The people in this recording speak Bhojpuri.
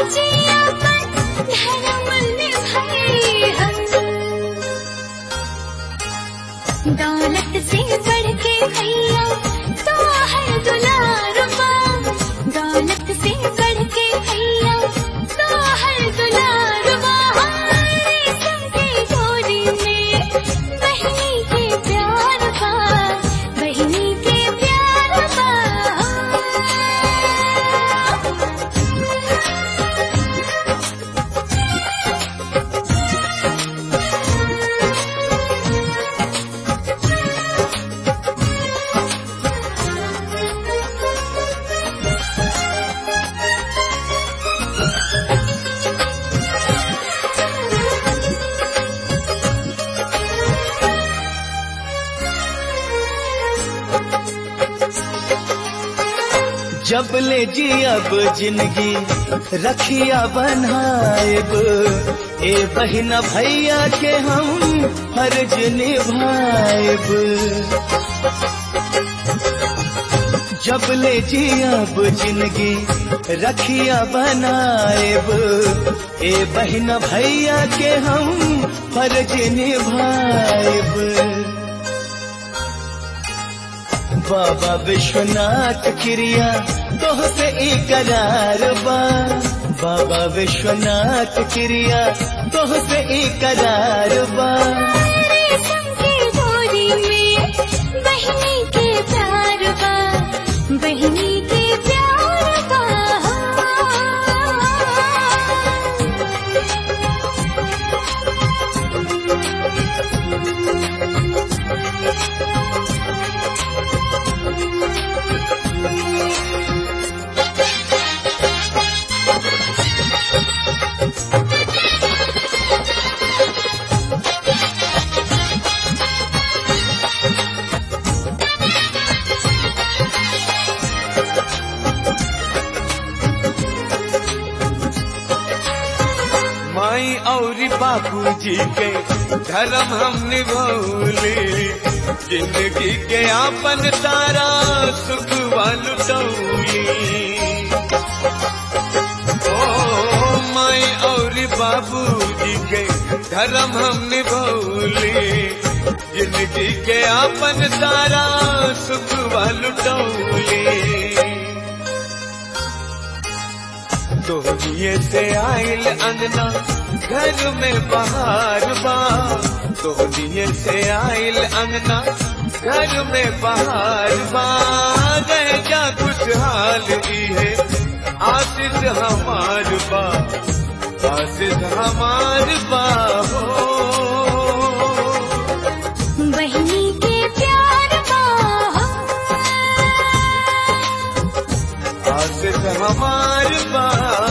जिया मन धर्म निभाए हम दौलत से बढ़ के भैया तो है दुलारुबा दौलत से बढ़ के भैया तो है दुलारुबा रेशम की डोरी में बहनी के प्यार बा बहनी के प्यार बा जब ले जी अब जिंदगी रखिया बनाएब ए बहिना भैया के हम फर्ज निभाएब जब ले जी अब जिंदगी रखिया बनाएब ए बहिना भैया के हम फर्ज निभाएब बाबा विश्वनाथ क्रिया तोह से इकरार बा बाबा विश्वनाथ क्रिया तोह से इकरार बा रेशम की डोरी में बहनी के प्यार बा बहनी के प्यार बा माई और बापूजी के धर्म हम निभौले जिंदगी के आपन तारा सुख वालुटौली ओ माई और बाबूजी के धर्म हम निभौले जिंदगी के आपन तारा सुख वालुटौली तोहनिए से आइल अंगना घर में बहार बा तोहनिए से आइल अंगना घर में बहार बा गए जा खुशहाल ई है आशीष हमार बा आशीष हमार बा हो बहनी के प्यार बा आशीष हमार बा